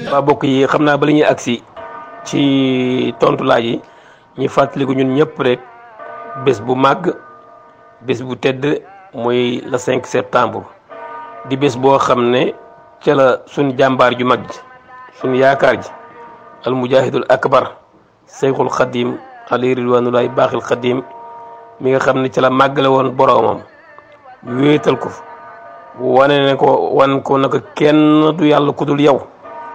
waa bokk yi xam naa bala ñuy agsi ci tontu laaj yi ñu fàttaliku ñun ñëpp rek bés bu màgg bés bu tedd muy le 5 septembre di bés boo xam ne ca la suñ jàmbaar ju mag ji suñ yaakaar ji al mujahidul akbar seyxul xadim ali ridwanulaay baaxil xadim mi nga xam ne ca la màggale woon boroomam wéetal ko wane ne ko wan ko naka kenn du yàlla ku dul yow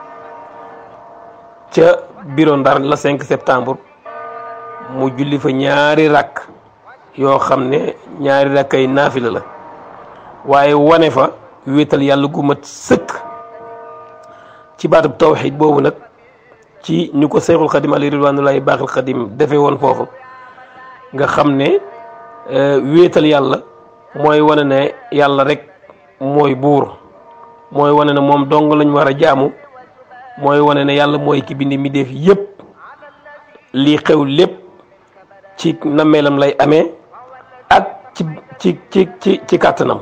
ca biro ndar la 5 septembre mu julli fa ñaari rakk yoo xam ne ñaari rakk ay naafila la waaye wane fa wéetal yàlla gu mat sëkk ci baatub tawxiid boobu nag ci ñu ko seexul xadim ali ridwanullahi baaxil xadim defee woon foofu nga xam ne wéetal yàlla mooy wane ne yàlla rek mooy buur mooy wane ne moom dong lañ war a jaamu mooy wane ne yàlla mooy ki bindi mi def yépp lii xew lépp ci nammeelam lay amee ak ci ci ci ci ci kàttanam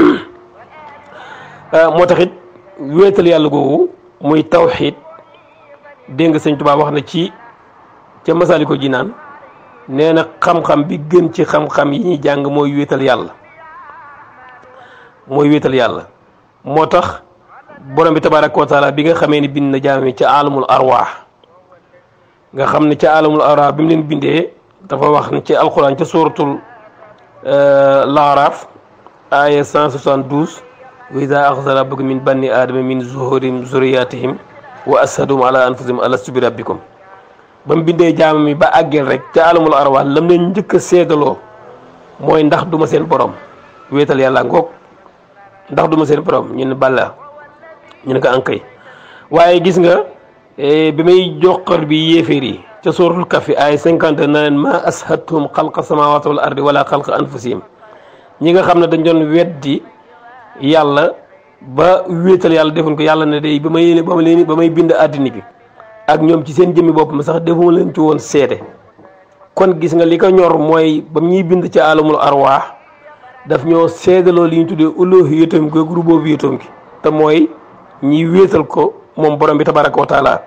moo taxit wéetal yàlla googu muy tawxiid dégg nga sëñ Tuubaa wax na ci ca Masaalikul Jinaan nee na xam-xam bi gën ci xam-xam yi ñuy jàng mooy wéetal yàlla mooy wéetal yàlla moo tax borom bi tabaaraka wa taala bi nga xamee ni bind na jaam yi ca alamul arwaax nga xam ne ca alamul arwaax bi mu leen bindee dafa wax ne ci alxuraan ca suratul laaraaf aaya 172 wa ida axza rabbuka min banni aadama min zuhurim zuriyatihim wa ashadum ala anfusihim alastu bi rabbikum ba mu bindee jaam mi ba àggeel rek ca alamul arwaax lam leen njëkk a seedaloo mooy ndax duma seen borom wéetal yàlla ngoog ndax duma seen borom ñu ne balla ñu ne ko ankay waaye gis nga bi may joxar bi yéeféer yi ca suratul kafi ay cinquante na leen ma ashadtum xalqa samawati wal ardi wala xalqa anfusihim ñi nga xam ne dañ doon weddi yàlla ba wéetal yàlla defuñ ko yàlla ne day ba may ba ma leen ba may bind àddina bi ak ñoom ci seen jëmmi bopp ma sax defuma leen ci woon seede kon gis nga li ko ñor mooy ba ñuy bind ci alamul arwaax daf ñoo seedaloo li ñu tuddee uluhiyatam gi rububiyyatam gi te mooy ñi wéetal ko moom borom bi tabaraka wa taala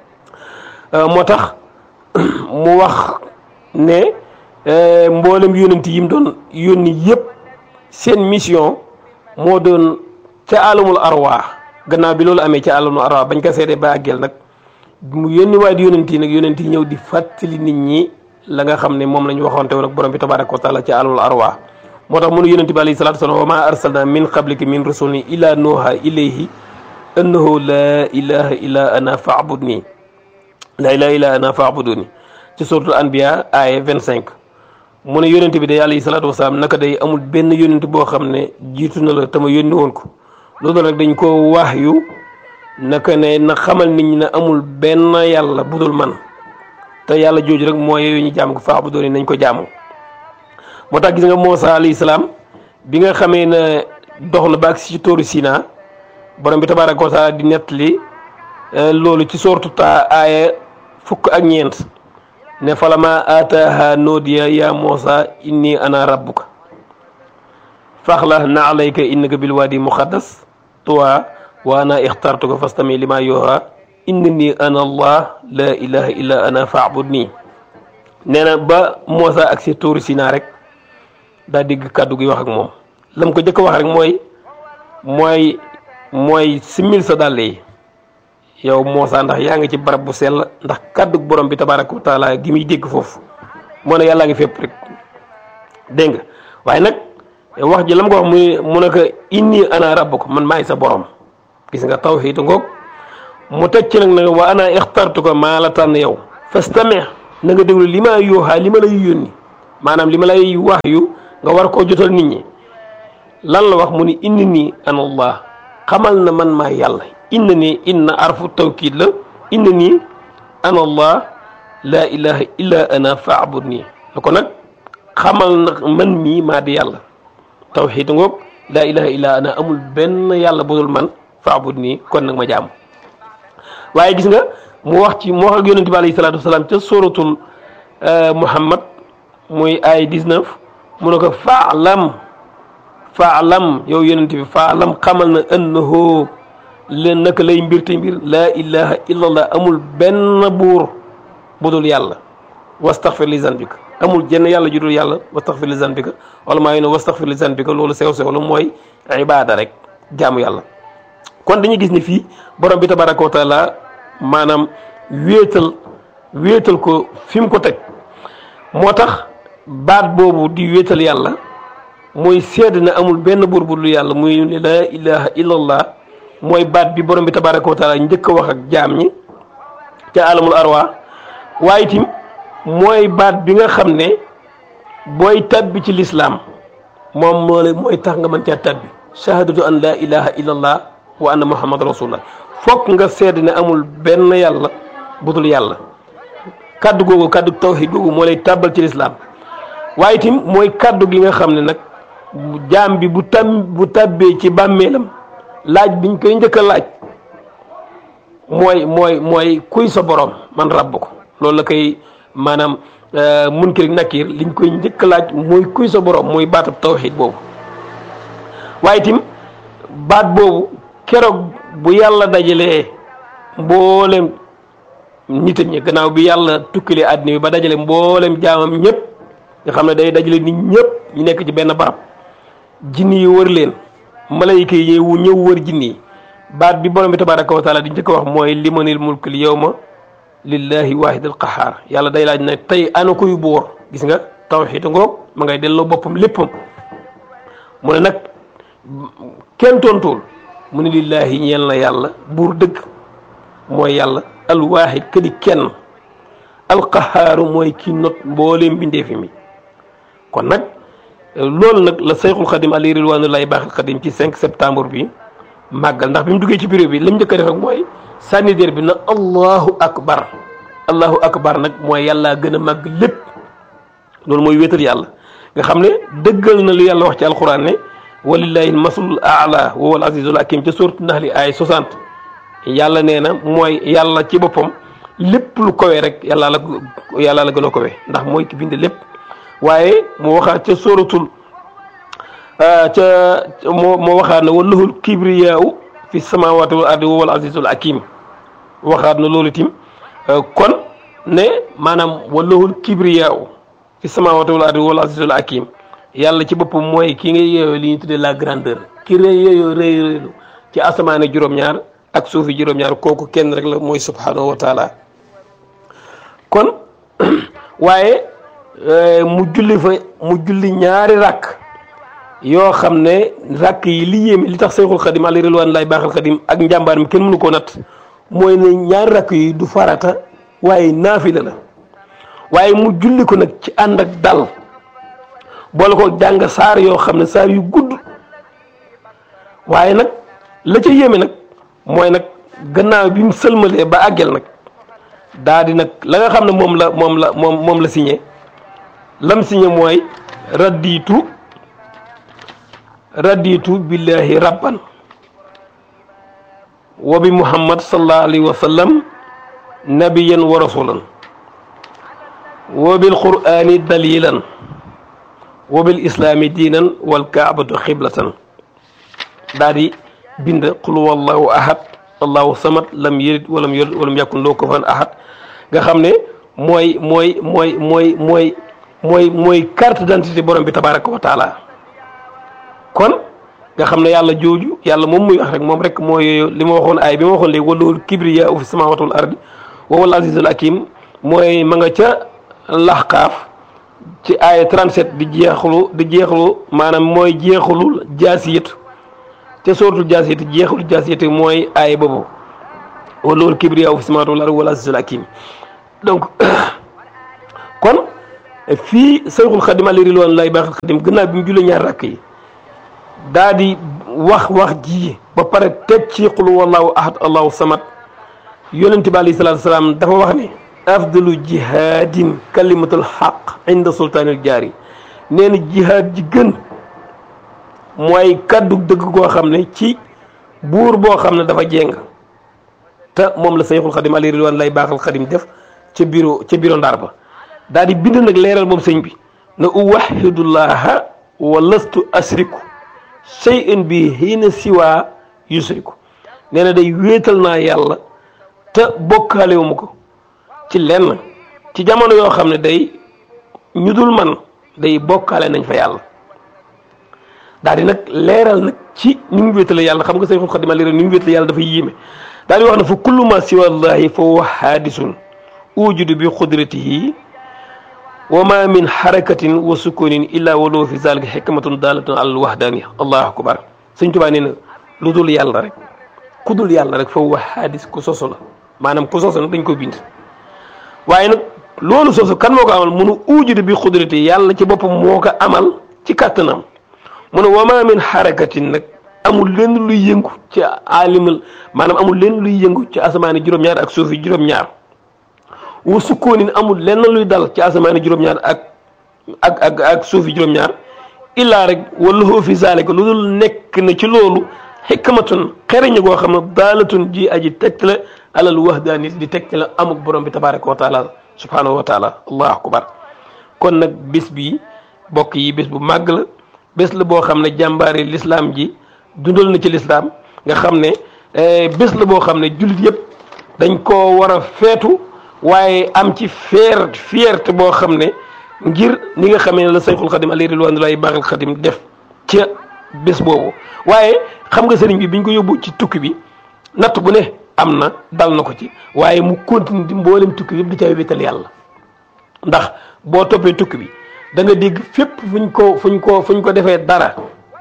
moo tax mu wax ne mboolem yónent yi mu doon yónni yëpp seen mission moo doon ca alamul arwaax gannaaw bi loolu amee ca alamul arwaax bañ ko seedee ba àggeel nag mu yónni waay di yónent yi nag yónent yi ñëw di fàttali nit ñi la nga xam ne moom la ñu waxoonte woon ak borom bi tabaraka wa taala ca alamul arwaax moo tax mënu yónent bi alayhi salaatu wa salaam wa maa arsalna min qablika min rasulin illa nuuha ilayhi annahu laa ilaha illa ana faabudni laa ilaha illa ana faabuduni ci suratul anbiya aaya vingt cinq mu ne yónent bi day alayhi salaatu wasalaam naka day amul benn yónent boo xam ne jiitu na la te ma yónni woon ko loolu nag dañ ko wax yu naka ne na xamal nit ñi ne amul benn yàlla budul man te yàlla jooju rek mooy yooyu ñu jaam ko faabuduni nañ ko jaamu moo tax gis nga Muusaa alayhi salaam bi nga xamee ne dox na ba ak si tóoru Sinaa borom bi tabaaraka wa taala di nettali loolu ci sortu taa aaya fukk ak ñeent ne falama aataaha noodiya ya Muusaa inni ana rabbuka faxla na alayka innaka bil waadi muqaddas tuwa wa ana ixtartuka fastami lima yuha innani ana allah la ilaha illa ana faabudni nee na ba Muusaa ak si tóoru Sinaa rek daa digg kàddu gi wax ak moom lam ko jëkk wax rek mooy mooy mooy simmil sa dàll yi yow Muusaa ndax yaa ngi ci barab bu sell ndax kàddu borom bi tabaaraka wa taala gi muy dégg foofu moo ne yàllaa ngi fépp rek dégg nga waaye nag wax ji lam ko wax muy mu ne ko inni ana rabbuka man maay sa borom gis nga tawhiid ngoog mu tëj ci nag ne wa ana ixtartuka maa la tànn yow fastami na nga déglu li ma yooxaa li ma lay yónni maanaam li ma lay wax yu nga war koo jotal nit ñi lan la wax mu ni inni nii ana allah xamal na man maa yàlla inna nii inna arfu tawkiid la inna nii ana allah laa ilaha illa ana faabud nii la ko nag xamal na man mii maa di yàlla tawxiid ngoog laa ilaha illa ana amul benn yàlla budul man faabud nii kon nag ma jaamu waaye gis nga mu wax ci mu wax ak yonente bi alayhi salaatu wasalaam ca suratul muhammad muy ay 19 mu ne ko faalam faalam yow yonent bi faalam xamal na annahu leen naka lay mbir te mbir laa ilaha illallah amul benn buur budul yàlla wastaxfir li zanbika amul jenn yàlla ju dul yàlla wastaxfir li zanbika wala maa ngi ne wastaxfir li zanbika loolu sew sew la mooy ibaada rek jaamu yàlla kon dañuy gis ni fii borom bi tabaraka wa taala maanaam wéetal wéetal ko fi mu ko teg moo tax baat boobu di wéetal yàlla mooy sedd na amul benn buur bu dul yàlla muy laa ilaha illallah mooy baat bi borom bi tabaraka wa taala njëkk a wax ak jaam ñi ca alamul arwa waaye itam mooy baat bi nga xam ne booy tabbi ci lislaam moom moo la mooy tax nga mën caa tabbi shahadatu an laa ilaha illallah wa anna muhammad rasulullah fokk nga sedd ne amul benn yàlla budul yàlla kaddu googu kaddu tawhid googu moo lay tàbbal ci lislaam waaye itam mooy kaddu gi nga xam ne nag jaam bi bu tam bu tàbbee ci bàmmeelam laaj biñ koy njëkk a laaj mooy mooy mooy kuy sa borom man rabb ko loolu la koy maanaam munkir ak nakir liñ koy njëkk a laaj mooy kuy sa borom mooy baatab tawhid boobu waaye itam baat boobu keroog bu yàlla dajalee mboolem nitam ñi gannaaw bi yàlla tukkilee àddina bi ba dajale mboolem jaamam ñëpp nga xam ne day dajale nit ñëpp ñu nekk ci benn barab jinni yi wër leen malayka yi ñëw ñëw wër jinni yi baat bi borom bi tabaraka wa taala di njëkk a wax mooy limanil mulkul yawma lillahi wahidal qahaar yàlla day laaj ne tey ana koy buur gis nga tawxiid ngoog ma ngay delloo boppam léppam mu ne nag kenn tontuwul mu ne lillahi ñeel na yàlla buur dëgg mooy yàlla alwaahid këdi kenn alqahaaru mooy ki not mbooleem bindeefi mi kon nag loolu nag la sayxul xadim ali ridwanullahi baaxil xadim ci 5 septembre bi màggal ndax bi mu duggee ci bureau bi lim njëkk a def rek mooy sànni déer bi na allahu akbar allahu akbar nag mooy yàlla gën a màgg lépp loolu mooy wéetal yàlla nga xam ne dëggal na lu yàlla wax ci alquran ne walillahi masalul aala wa wal azizul hakim ca suuratu naxli ay 60 yàlla nee na mooy yàlla ci boppam lépp lu kowee rek yàlla la yàlla la gën a kowee ndax mooy ki bind lépp waaye mu waxaat ca sóoratul ca moo moo waxaat na walahul kibriyaaw fi samawati wal ardi wa wal azizul hakim waxaat na loolu tim kon ne maanaam walahul kibriyaaw fi samawati wal ardi wa wal azizul hakim yàlla ci boppam mooy ki nga yeeyoo li ñu tuddee la grandeur ki rëy yeeyoo rëy rëylu ci asamaane juróom-ñaar ak suufi juróom-ñaar kooku kenn rek la mooy subhanahu wa taala kon waaye mu julli fa mu julli ñaari rakk yoo xam ne rakk yi li yéeme li tax Seexul Xadim alayhi ridwaan laay baaxal Xadim ak njàmbaar mi kenn mënu koo natt mooy ne ñaari rakk yi du farata waaye naafila la waaye mu julli ko nag ci ànd ak dal boole ko jàng saar yoo xam ne saar yu gudd waaye nag la ca yéeme nag mooy nag gannaaw bi mu sëlmalee ba àggel nag daa di nag la nga xam ne moom la moom la moom moom la signé lam signé mooy raddiitu raddiitu billahi rabban wa bi muhammad sallallahu alayhi wa sallam nabiyan wa rasulan wa bil qur'ani dalilan wa bil islaami diinan wal kaabatu xiblatan daa di bind qul wallahu ahad allahu samad lam yalid walam yulad walam yakun lahu kufuwan ahad nga xam ne mooy mooy mooy mooy mooy mooy mooy carte d'identité borom bi tabaraka wa taala kon nga xam ne yàlla jooju yàlla moom muy wax rek moom rek mooy li ma waxoon ay bi ma waxoon léegi walahul kibriya fi samawati wal ardi wa huwal azizul hakim mooy ma nga ca laxqaaf ci aaya 37 di jeexlu di jeexlu maanaam mooy jeexulul jaasiyatu te sooratul jaasiyati jeexul jaasiyati mooy aaya boobu walahul kibriya fi samawati wal ardi wa huwal azizul hakim donc kon fii Sayxul Xadim alayhi ridwaan lay baaxil Xadim gannaaw bi mu jullee ñaar rakk yi daa di wax wax ji ba pare teg ci qul wallahu ahad allahu samad yonent bi alayhi salaatu salaam dafa wax ne afdalu jihaadin kalimatul xaq inda sultaanil jaari nee na jihaad ji gën mooy kaddu dëgg koo xam ne ci buur boo xam ne dafa jéng te moom la Sayxul Xadim alayhi ridwaan lay baaxal Xadim def ca bureau ca bureau ndaar ba daal di bind nag leeral moom sëñ bi na uwahidullaha wa lastu asriku shay'an bi hiina siwa yusriku nee na day wéetal naa yàlla te bokkaalewu ma ko ci lenn ci jamono yoo xam ne day ñu dul man day bokkaale nañ fa yàlla daal di nag leeral nag ci ni mu wéetale yàlla xam nga Seexul Xadiim leeral ni mu wéetale yàlla dafa yéeme daal di wax ne fa kullu ma siwa llahi fa huwa haadisun ujudu bi xudratihi wa ma min harakatin wa sukunin illa walo fi zalika hikmatun dalatun al wahdaniya allahu akbar sëñ Tuubaa nee na lu dul yàlla rek ku dul yàlla rek fa huwa haadis ku soso la maanaam ku soso nag dañ ko bind waaye nag loolu soso kan moo ko amal munu ujudu bi xudratihi yàlla ci boppam moo ko amal ci kàttanam mu ne wama min xarakatin nag amul lenn luy yëngu ci aalimal maanaam amul lenn luy yëngu ci asamaani juróom-ñaar ak suufi juróom-ñaar wa sukkoonin amul lenn luy dal ci asamaani juróom-ñaar ak ak ak ak suufi juróom-ñaar illaa rek wala hoo fi zaalika lu dul nekk na ci loolu xikmatun xereñ goo xam ne daalatun ji aji tegte la alal wahdaani di tegte la amuk borom bi tabaraka wa taala subhanahu wa taala allahu akbar kon nag bés bi bokk yi bés bu màgg la bés la boo xam ne jàmbaari lislaam ji dundal na ci lislaam nga xam ne bés la boo xam ne jullit yëpp dañ koo war a feetu waaye am ci fier fierté boo xam ne ngir ni nga xamee ne la sayxul xadim alayhi ridwanullahi baaxil xadim def ca bés boobu waaye xam nga sëriñ bi biñ ko yóbbu ci tukki bi natt bu ne am na dal na ko ci waaye mu continue di mboolem tukki bi yëpp di ca wéetal yàlla ndax boo toppee tukki bi da nga dégg fépp fuñ ko fuñ ko fuñ ko defee dara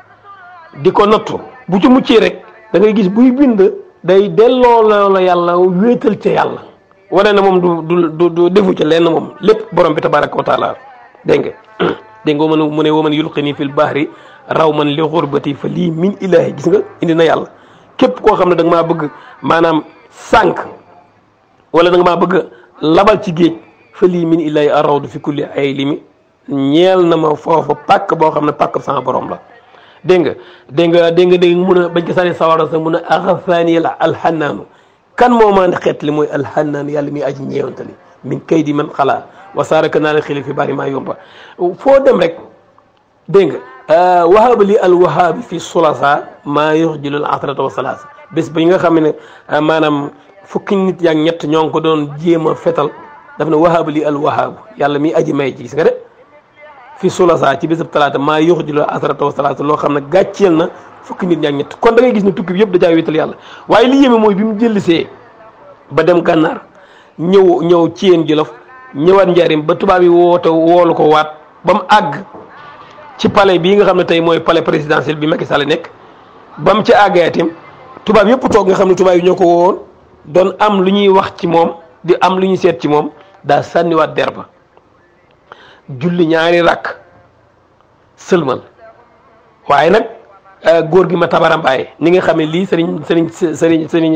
di ko nattu bu ci muccee rek da ngay gis buy bind day delloo la yàlla wéetal ca yàlla wane na moom du du du defu ca lenn moom lépp borom bi tabaraka wa taala dégg nga dégg nga mën mu ne waman yulqini fil bahri raw man li xurbati fa lii min ilahi gis nga indi na yàlla képp koo xam ne da nga maa bëgg maanaam sànq wala da nga maa bëgg labal ci géej fa lii min ilahi arawdu fi kulli ay limi ñeel na ma foofu pàkk boo xam ne pàkk sama borom la dégg nga dégg nga dégg nga dégg mun a bañ ko sànni sawara sax mun a axafaani la alxannaanu kan moo maa xeet li mooy alxannaan yàlla mi aji ñeewantali min kay di man xalaa wasaaraka naa la xili fi bari maa yomba foo dem rek dégg nga wahaaba li al wahaabi fi sulasa maa yuxjilul asrata wa salaasa bés ba nga xam ne maanaam fukki nit yaak ñett ñoo ngi ko doon jéem a fetal daf ne wahaaba li al wahaabu yàlla mi aji may ji gis nga de fi sulasa ci bésab talaata maa yuxjilul asrata wa salaasa loo xam ne gàcceel na fukki nit ñaak ñett kon da ngay gis ne tukki bi yëpp da caa wéetal yàlla waaye li yéeme mooy bi mu jëllisee ba dem gànnaar ñëw ñëw ci yéen jolof ñëwaat njaarim ba tubaab yi woote woolu ko waat ba mu àgg ci palais bii nga xam ne tey mooy palais présidentiel bi Macky Sall nekk ba mu ci àggayatim tubaab yëpp toog nga xam ne tubaab yi ñoo ko woowoon doon am lu ñuy wax ci moom di am lu ñuy seet ci moom daa sànniwaat der ba julli ñaari rakk sëlmal waaye nag góor gi ma tabarambaay ni nga xam ne lii sëriñ sëriñ sëriñ sëriñ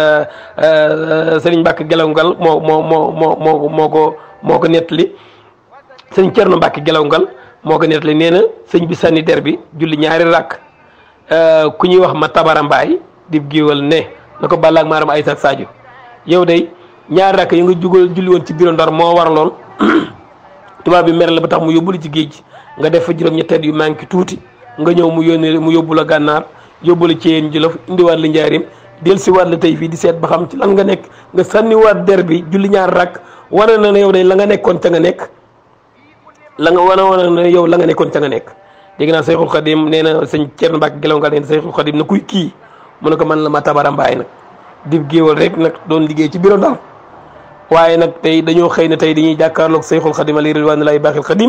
sëriñ Mbàkke Gelawngal moo moo moo moo moo moo ko moo ko nettali sëriñ Cerno Mbàkke Gelawngal moo ko nettali nee na sëñ bi sànni der bi julli ñaari rakk ku ñuy wax ma tabarambaay di géwal ne na ko bàllaak maaram ay sak Sadio yow day ñaari rakk yi nga jugal julli woon ci biir Ndar moo waraloon tubaab bi mer la ba tax mu yóbbulu ci géej gi nga def fa juróom-ñetteet yu manqué tuuti nga ñëw mu yónnee mu yóbbu la gànnaar yóbbu la ci yéen jolof indiwaat la njaarim del si waat la tey fii di seet ba xam ci lan nga nekk nga sànniwaat der bi julli ñaar rakk wane na ne yow day la nga nekkoon ca nga nekk la nga wane wane na yow la nga nekkoon ca nga nekk dégg naa Seyxul Xadim nee na sëñ Cerno Mbàkke Gelawngal nee na Seyxul Xadim na kuy kii mu ne ko man la ma tabara mbaay nag di géewal rek nag doon liggéey ci bureau Ndar waaye nag tey dañoo xëy na tey dañuy jàkkaarloog Seyxul Xadim alayhi ridwanullahi baaxil Xadim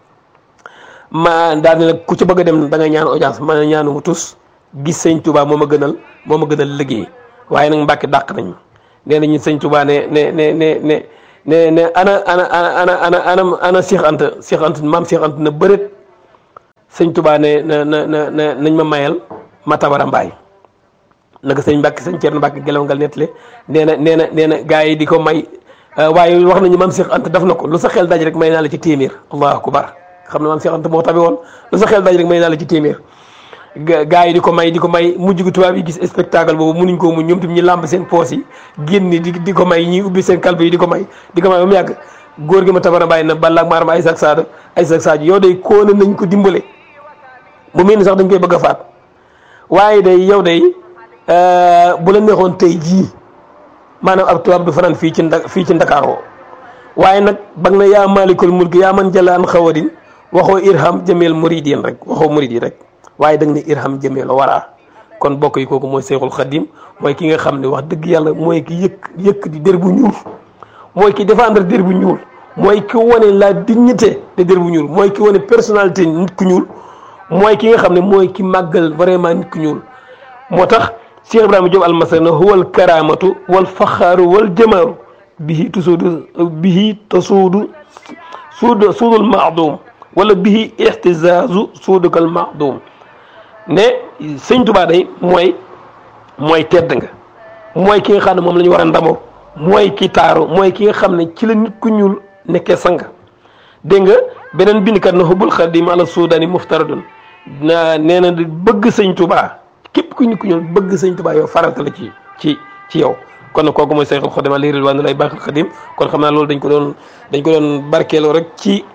ma daal ne nag ku ci bëgg a dem da nga ñaan audience ma ne ñaanu mu tus gis sëñ Touba moo ma gënal moo ma gënal liggéey waaye nag Mbàkke dàq nañ ma nee nañu sëñ Touba ne ne ne ne ne ne ne ana ana ana ana ana ana Cheikh Anta Cheikh Anta maam Cheikh Anta na bëreet sëñ Touba ne na na na nañ ma mayal ma tabara mbaay naka sëñ Mbàkke sëñ Ceerno Mbàkke Gelawngal nettali nee na nee na nee na gars yi di ko may waaye wax nañu maam Cheikh Anta def na ko lu sa xel daj rek may naa la ci téeméer allahu akbar xam ne maam Cheikh Anta moo tabi woon lu sa xel daj rek may naa la ci téeméer gaa yi di ko may di ko may mujj gu tubaab yi gis spectacle boobu munuñ koo muñ ñoom tam ñu làmb seen poos yi génn di di ko may ñi ubbi seen kalbe yi di ko may di ko may ba mu yàgg góor gi ma tabara bàyyi na balla ak maaram ay sak saada ay sak sadio yow day kóona nañ ko dimbale bu mel ni sax dañ koy bëgg a faat waaye day yow day bu la neexoon tey jii maanaam ab tubaab du fanaan fii ci nda fii ci Ndakaaroo waaye nag ba na yaa maalikul mulki yaa man jalaan xawadin waxoo irham jameel muridin rek waxoo murid yi rek waaye da nga ne irham jameel waraa kon bokk yi kooku mooy Seexul Xadim mooy ki nga xam ne wax dëgg yàlla mooy ki yëkk yëkk di der bu ñuul mooy ki défendre der bu ñuul mooy ki wane la dignité de der bu ñuul mooy ki wane personnalité nit ku ñuul mooy ki nga xam ne mooy ki màggal vraiment nit ku ñuul moo tax Cheikh Ibrahima Diop almasana huwal karamatu wal faxaaru wal jamaaru bihi tusuudu bihi tasuudu suud suudul maadum wala bihi ixtisaasu suudukal maadum ne sëñ Tuubaa day mooy mooy tedd nga mooy ki nga xam ne moom la ñu war a ndamoo mooy ki taaru mooy ki nga xam ne ci la nit ku ñuul nekkee sang dégg nga beneen bindkat na xubbul xadim ala suudani muftaradun na nee na bëgg sëñ Tuubaa képp ku nit ku ñuul bëgg sëñ Tuubaa yow farata la ci ci ci yow kon nag kooku mooy Seexul Xadim alayhi ridwaanu lay baaxil xadim kon xam naa loolu dañ ko doon dañ ko doon barkeeloo rek ci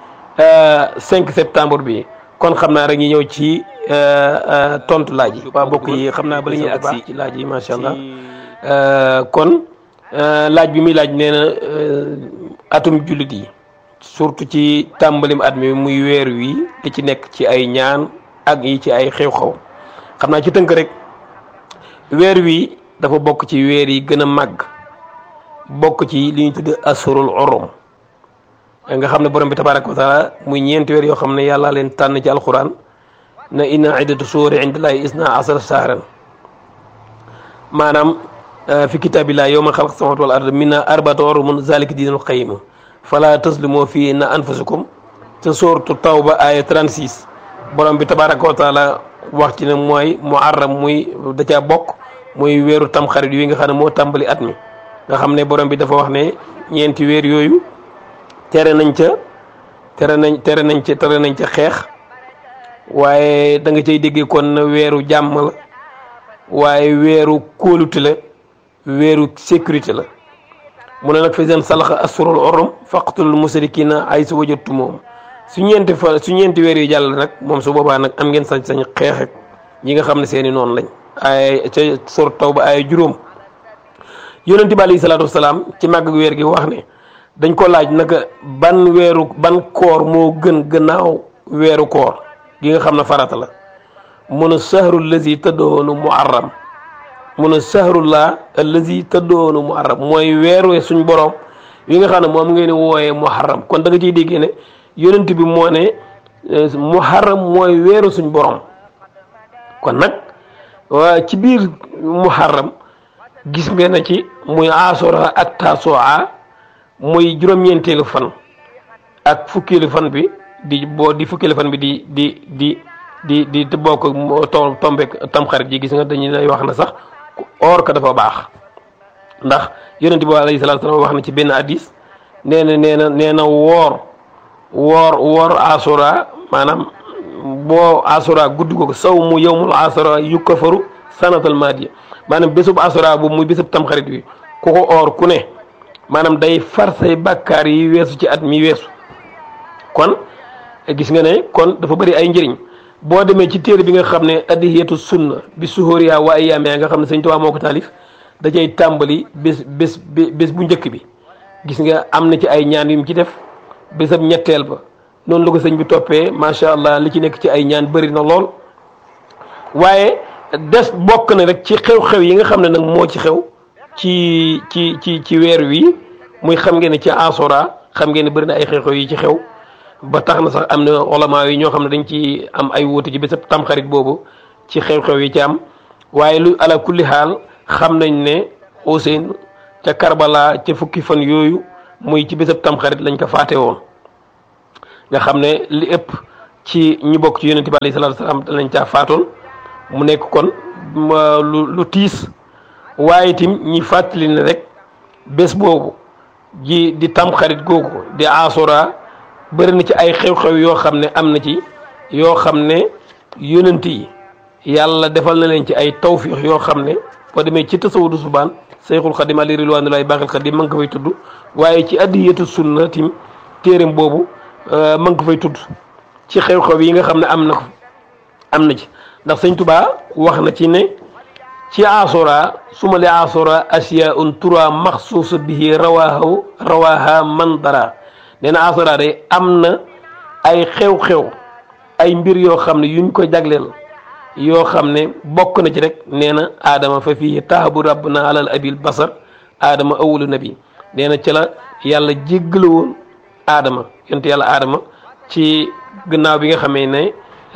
5 septembre bi kon xam naa rek ñu ñëw ci tontu laaj yi. waa mbokk yi xam naa ba la ñuy agsi ci laaj yi macha allah kon laaj bi muy laaj nee na atum jullit yi surtout ci tàmbalim at mi muy weer wi li ci nekk ci ay ñaan ak yi ci ay xew-xew xam naa ci tënk rek weer wi dafa bokk ci weer yi gën a màgg bokk ci li ñu tudd asurul orom nga xam ne borom bi tabaraka wa taala muy ñeenti weer yoo xam ne yàlla leen tànn ci alquran na inna iddatu suuri indillahi isna asara sahran maanaam fi kitaabillahi yawma xalaq samawati wal ard minna arbatu orumun zalika diinul qayim fala taslimu fii na anfusakum te sooratu tawba aya 36 borom bi tabaraka wa taala wax ci ne mooy muharram muy da caa bokk muy weeru tamxarit yi nga xam ne moo tàmbali at mi nga xam ne borom bi dafa wax ne ñeenti weer yooyu tere nañ ca tere nañ tere nañ ca tere nañ ca xeex waaye da nga cay déggee kon weeru jàmm la waaye weeru kóolute la weeru sécurité la mu ne nag fa seen salaxa asurul orom faqtulul musrikina ay su wajatu moom su ñeenti fa su ñeenti weer yu jàll nag moom su boobaa nag am ngeen sañ-sañ xeex ak ñi nga xam ne seeni noonu lañ ay ca sor taw ba ay juróom yonente bi alayhi salaatu wasalaam ci màgg weer gi wax ne dañ ko laaj naka ban weeru ban koor moo gën gannaaw weeru koor gi nga xam ne farata la mun a sahru lazi tëddoonu muharram mun a sahrullah allazi tëddoonu muharram mooy weeru suñ borom yi nga xam ne moom ngeen wooyee muharram kon da nga ciy déggee ne yonent bi moo ne muharram mooy weeru suñ borom kon nag waa ci biir muharram gis ngeen na ci muy asura ak tasoa muy juróom-ñeenteelu fan ak fukkeelu fan bi di boo di fukkeelu fan bi di di di di di di bokk to tombeek tamxarit ji gis nga dañuy lay wax na sax or ka dafa baax ndax yonent bi alayhi salaatu salaam wax na ci benn hadis nee na nee na nee na woor woor woor asura maanaam boo asura guddi ko saw mu yowmul asura yukkafaru sanatal maadiya maanaam bésub asura boobu muy bésub tamxarit bi ku ko oor ku ne maanaam day far say bàkkaar yi weesu ci at mi weesu kon gis nga ne kon dafa bëri ay njëriñ boo demee ci téere bi nga xam ne addiyeetu sunna bi suhóoriya wa ayyaamiya nga xam ne sëñ Tuubaa moo ko taalif da cay tàmbali bés bés bés bu njëkk bi gis nga am na ci ay ñaan yu mu ci def bésab ñetteel ba noonu la ko sëñ bi toppee macha allah li ci nekk ci ay ñaan bëri na lool waaye des bokk na rek ci xew-xew yi nga xam ne nag moo ci xew ci ci ci ci weer wi muy xam ngeen ne ci asora xam ngeen ne bëri na ay xew-xew yi ci xew ba tax na sax am na olamaa yi ñoo xam ne dañ ci am ay wuute ci bésab tamxarit boobu ci xew-xew yi ci am waaye lu ala kulli xaal xam nañ ne Ousseynou ca Karbala ca fukki fan yooyu muy ci bésab tamxarit lañ ko faate woon nga xam ne li ëpp ci ñi bokk ci yonente bi alayhi salaatu salaam lañ caa faatoon mu nekk kon lu lu tiis waaye tim ñi fàttali ne rek bés boobu ji di tamxarit googu di asura bëri na ci ay xew-xew yoo xam ne am na ci yoo xam ne yonent yi yàlla defal na leen ci ay tawfiix yoo xam ne boo demee ci tasawudu subaan Seyxul Xadim ali rilwaanulaay baaxil Xadim ma nga ko fay tudd waaye ci addiyatu sunna tim téereem boobu ma nga ko fay tudd ci xew-xew yi nga xam ne am na ko am na ci ndax sëñ Tubaa wax na ci ne ci asura suma li asura asiyaun tura maxsuusa bihi rawahu rawaha man dara nee na asura day am na ay xew-xew ay mbir yoo xam ne yuñ ko jagleel yoo xam ne bokk na ci rek nee na aadama fa fii taabu rabbuna alal abil basar aadama awwalu nabi nee na ci la yàlla jéggale woon aadama yonte yàlla aadama ci gannaaw bi nga xamee ne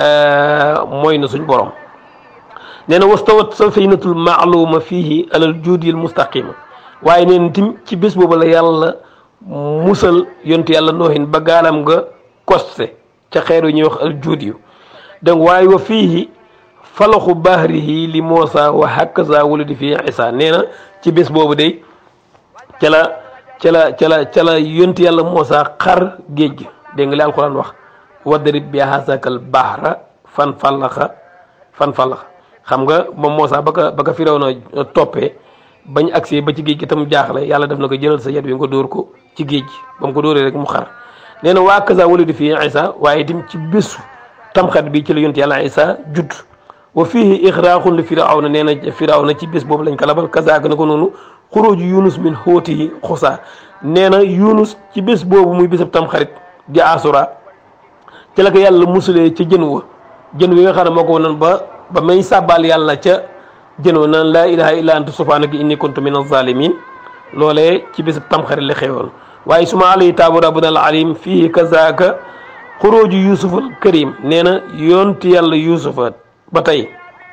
mooy na suñ borom nee na wastawat safinatul maaluma fiihi alal juudil mustaqima waaye nee na tim ci bés boobu la yàlla musal yonte yàlla noohin ba gaalam nga koste ca xeer yu ñuy wax al juud yu donc waaye wa fiihi falaxu bahrihi li Muusa wa hakaza wulidi fii Isa nee na ci bés boobu day ca la ca la ca la ca la yonti yàlla Muusa xar géej gi dégg nga li alxuraan wax wadrib bi hasakal bahra fan fallaxa fan fallaxa xam nga moom Muusa ba ka ba ka Firawna toppee bañ agsee ba ci géej gi tam jaaxle yàlla def na ko jëlal sa yet wi nga dóor ko ci géej gi ba mu ko dóoree rek mu xar nee na waa kaza wulidi fii Isa waaye itam ci bésu tamxat bi ci la yonti yàlla Isa judd wa fiihi ixraaqun li firawna nee na firawna ci bés boobu lañ ko labal kazaaka na ko noonu xuruju yunus min xóotihi xusaa nee na yunus ci bés boobu muy bésab tamxarit di asura ci la ko yàlla musulee ca jën wa jën wi nga xam ne moo ko wonoon ba ba may sàbbaal yàlla ca jën wa naan laa ilaha illa anta subhanaka inni kuntu min azalimin loolee ci bésab tamxarit la xewoon waaye suma alayhi taabu rabbuna al alim fiihi kazaaka xuruju yusuf al karim nee na yonti yàlla yusufa ba tey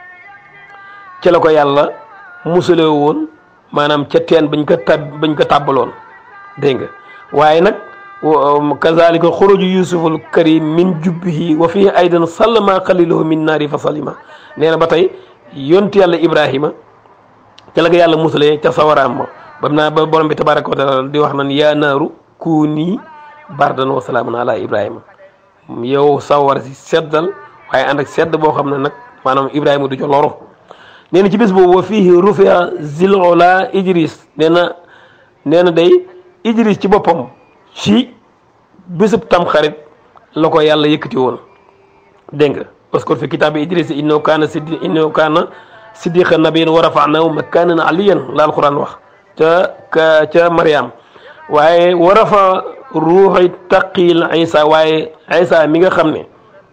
ci la ko yàlla musale woon maanaam ca teen bañ ko tab bañ ko tàbbaloon dégg nga waaye nag kazalika xuruju yusuful karim min jubbihi wa fihi aydan sallama xalilahu min naari fa salima nee na ba tey yonti yàlla ibrahima ca la ko yàlla musalee ca sawaraam ma bam naa ba borom bi tabaraka wa taala di wax nan yaa naaru kuuni bardan wa salaamun ala ibrahima yow sawar si seddal waaye ànd ak sedd boo xam ne nag maanaam ibrahima du ca loro nee na ci bés boobu wa fiihi rufia zilola idris nee na nee na day idris ci boppam ci bésub tam xarit la ko yàlla yëkkati woon dégg nga parce que fi kitaabi idris innahu kaana siddi innahu kaana siddiqa nabiyan wa rafa'nahu makaanan aliyan la alquran wax ca ka ca mariam waaye wa rafa ruuxi taqil isa waaye isa mi nga xam ne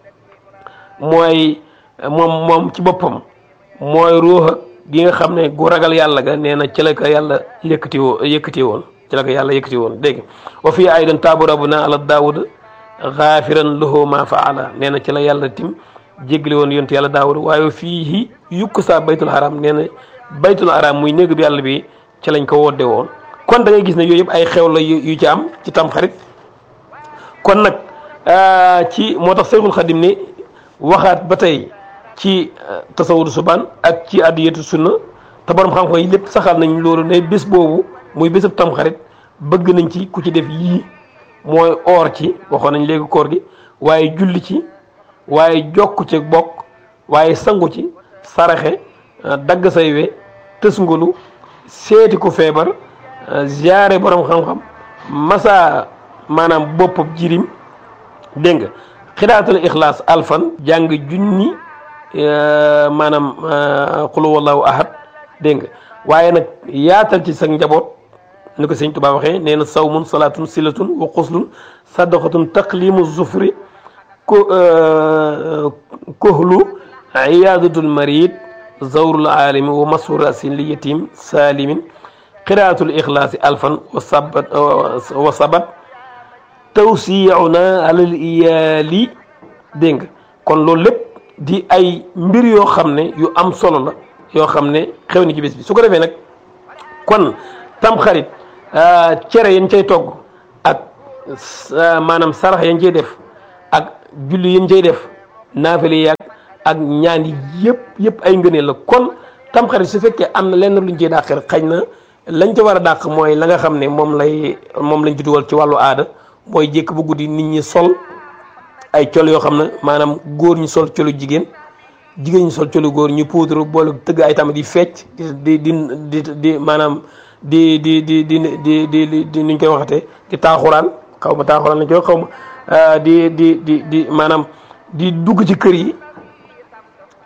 mooy moom moom ci boppam mooy ruux gi nga xam ne gu ragal yàlla ga nee na ci la ko yàlla yëkkati woo yëkkati woon ci la ko yàlla yëkkati woon dégg wa fii aydan taabu rabbuna ala daawud xaafiran lahu ma faala nee na ci la yàlla tim jéggale woon yontu yàlla daawud waaye fii yukk saa baytul haram nee na baytul haram muy néeg bi yàlla bi ci lañ ko wodde woon kon da ngay gis ne yooyu yëpp ay xew la yu ci am ci tamxarit kon nag ci moo tax Seexul Xadim ni waxaat ba tey ci tasawudu subaan ak ci addiyatu sunna te borom xam-xam yi lépp saxal nañ loolu ne bés boobu muy bésab tamxarit bëgg nañ ci ku ci def yii mooy oor ci waxoon nañ léegi koor gi waaye julli ci waaye jokk ci bokk waaye sangu ci saraxe dagg say we tësngulu seeti ku feebar ziyaare borom xam-xam masa maanaam boppam jirim dégg nga xidaatul ixlaas alfan jàng junni maanaam xulu wallahu ahad dégg nga waaye nag yaatal ci sa njaboot ni ko sëñ Tuubaa waxee nee na sawmun salaatun silatun wa xuslun sadaqatun taqlimu zufri ko kohlu iyaadatul marid zawrul aalimi wa masu rasin li yatim saalimin qiraatul ixlaasi alfan wa sabat wa sabat tawsiyauna alal iyaali dégg nga kon loolu lépp di ay mbir yoo xam ne yu am solo la yoo xam ne xew ni ci bés bi su ko defee nag kon tamxarit cere yañ cay togg ak maanaam sarax yañ cay def ak julli yañ cay def naafale yaag ak ñaan yi yëpp yëpp ay ngëneel la kon tamxarit su fekkee am na lenn luñ ciy dàq rek xañ na lañ ca war a dàq mooy la nga xam ne moom lay moom lañ ci dugal ci wàllu aada mooy jékk bu guddi nit ñi sol ay col yoo xam ne maanaam góor ñu sol colu jigéen jigéen ñu sol colu góor ñu poudre boole tëgg ay tamit di fecc di di di di maanaam di di di di di di di nuñ koy waxatee di taaxuraan xaw ma taaxuraan lañ koy xaw ma di di di di maanaam di dugg ci kër yi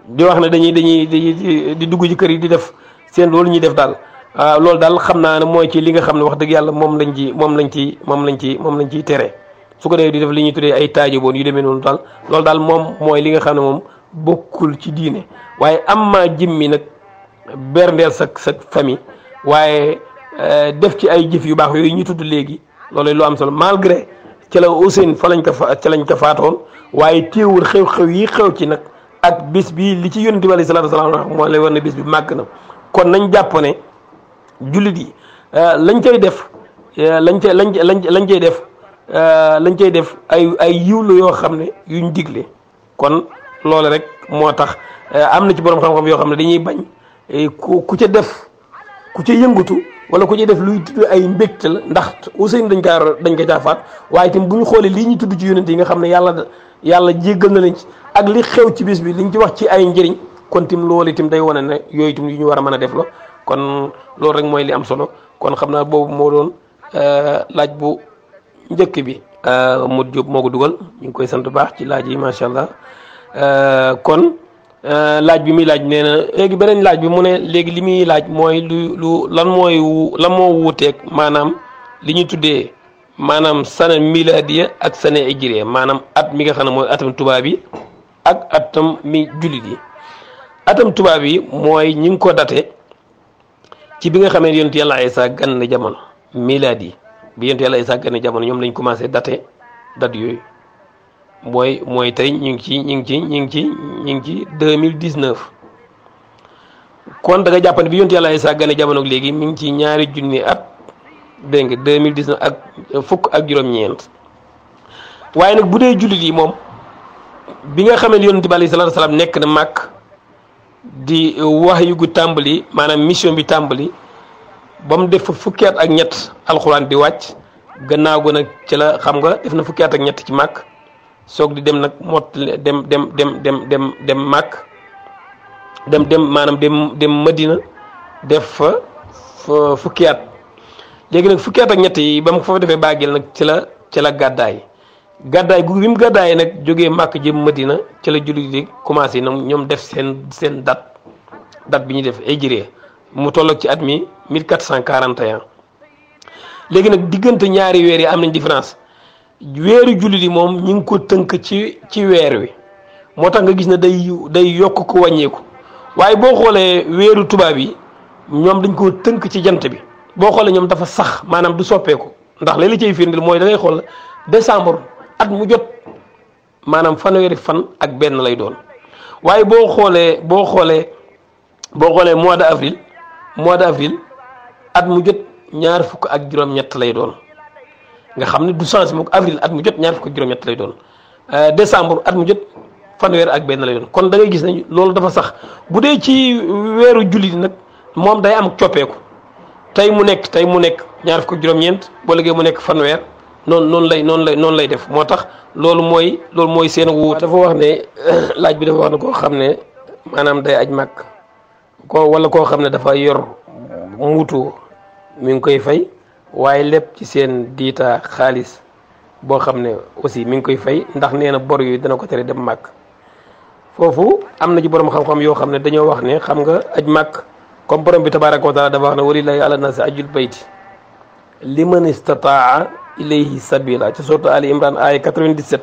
di wax ne dañuy dañuy di di dugg ci kër yi di def seen loolu ñuy def daal loolu daal xam naa ne mooy ci li nga xam ne wax dëgg yàlla moom lañ ci moom lañ ci moom lañ ci moom lañ ciy tere su ko defee di def li ñuy tuddee ay taajaboon yu demee noonu daal loolu daal moom mooy li nga xam ne moom bokkul ci diine waaye am maa jimmi nag berndeel sa sa famille waaye def ci ay jëf yu baax yooyu ñu tudd léegi loolu lu am solo malgré ci la Ousseynou fa lañ ko fa ca lañ ko faatoon waaye téewul xew-xew yi xew ci nag ak bis bi li ci yonent bi alayhi salaatu wa salaam moo lay war ne bis bi màgg na kon nañ jàpp ne jullit yi lañ cay def lañ cay lañ lañ lañ cay def lañ cay def ay ay yiwlu yoo xam ne yuñ digle kon loolu rek moo tax am na ci borom xam-xam yoo xam ne dañuy bañ ku ku ca def ku ca yëngatu wala ku ca def luy tudd ay mbégte la ndax Ousseynou dañ kaa dañ ko caa faat waaye itam bu ñu xoolee lii ñu tudd ci yonent yi nga xam ne yàlla yàlla jéggal na leen ci ak li xew ci bis bi liñ ci wax ci ay njëriñ kon tim loolu itam day wane ne yooyu itam yu ñu war a mën a def la kon loolu rek mooy li am solo kon xam naa boobu moo doon laaj bu njëkk bi. Modou Diop moo ko dugal ñu ngi koy sant baax ci laaj yi macha allah kon laaj bi muy laaj nee na léegi beneen laaj bi mu ne léegi li muy laaj mooy lu lu lan mooy lan moo wuuteeg maanaam li ñuy tuddee maanaam sana miladiya ak sana hijriya maanaam at mi nga xam ne mooy atam tubaab yi ak atam mi jullit yi atam tubaab yi mooy ñi ngi ko date ci bi nga xamee yonent yàlla Isaa gan na jamono miladi yi bi yonent yàlla Isaa gan na jamono ñoom lañ commencé date date yooyu mooy mooy tey ñu ngi ci ñu ngi ci ñu ngi ci ñu ngi ci deux mille dix neuf kon da nga jàpp ne bi yonent yàlla Isaa gan na jamono léegi mi ngi ci ñaari junni at dégg nga deux mille dix neuf ak fukk ak juróom-ñeent waaye nag bu dee jullit yi moom bi nga xamee yonent bi alayhi salaatu salaam nekk na màkk di wax yu gu tàmbali maanaam mission bi tàmbali ba mu def fa fukki at ak ñett alxuraan di wàcc gannaaw go nag ci la xam nga def na fukki at ak ñett ci màkk soog di dem nag mott dem dem dem dem dem dem màkk dem dem maanaam dem dem madina def fa fukki at léegi nag fukki at ak ñett yi ba mu fa defee bàggil nag ci la ci la gàddaay gàddaay gu bi mu gàddaay nag jógee màkk jëm madina ci la jullit di commencé ñoom ñoom def seen seen date date bi ñuy def hijriya mu tolloog ci at mi 1441 léegi nag diggante ñaari weer yi am nañ différence weeru jullit yi moom ñi ngi ko tënk ci ci weer wi moo tax nga gis ne day day yokk ko wàññeeku waaye boo xoolee weeru tubaab yi ñoom dañ koo tënk ci jant bi boo xoolee ñoom dafa sax maanaam du soppeeku ndax léeg la cay firndil mooy da ngay xool décembre at mu jot maanaam fanweeri fan ak benn lay doon waaye boo xoolee boo xoolee boo xoolee mois de avril mois de avril at mu jot ñaar fukk ak juróom-ñett lay doon nga xam ne du changé moom avril at mu jot ñaar fukk ak juróom-ñett lay doon décembre at mu jot fanweer ak benn lay doon kon da ngay gis ne loolu dafa sax bu dee ci weeru jullit nag moom day am coppeeku tey mu nekk tey mu nekk ñaar fukk ak juróom-ñeent boo léegi mu nekk fanweer noonu noonu lay noonu lay noonu lay def moo tax loolu mooy loolu mooy seen wuute dafa wax ne laaj bi dafa wax ne koo xam ne maanaam day aj màkk ko wala koo xam ne dafa yor muutu mi ngi koy fay waaye lépp ci seen diita xaalis boo xam ne aussi mi ngi koy fay ndax nee na bor yooyu dana ko tere dem màkk foofu am na ci borom xam-xam yoo xam ne dañoo wax ne xam nga aj màkk comme borom bi tabaaraka wa taala dafa wax ne walillahi ala nasi ajul bayti liman istataa ilayhi sabila ci sourate ali imran aya 97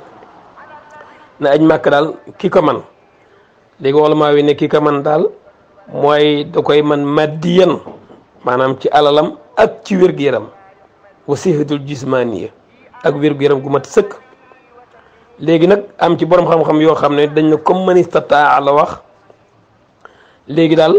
ne aj màkk daal ki ko man léegi wala maa wi ne ki ko man daal mooy da koy man maddiyan maanaam ci alalam ak ci wér-gu-yaram wa sihatul jismaniya ak wér-gu-yaram gu mat sëkk léegi nag am ci borom xam-xam yoo xam ne dañ ne comme man istataa la wax léegi daal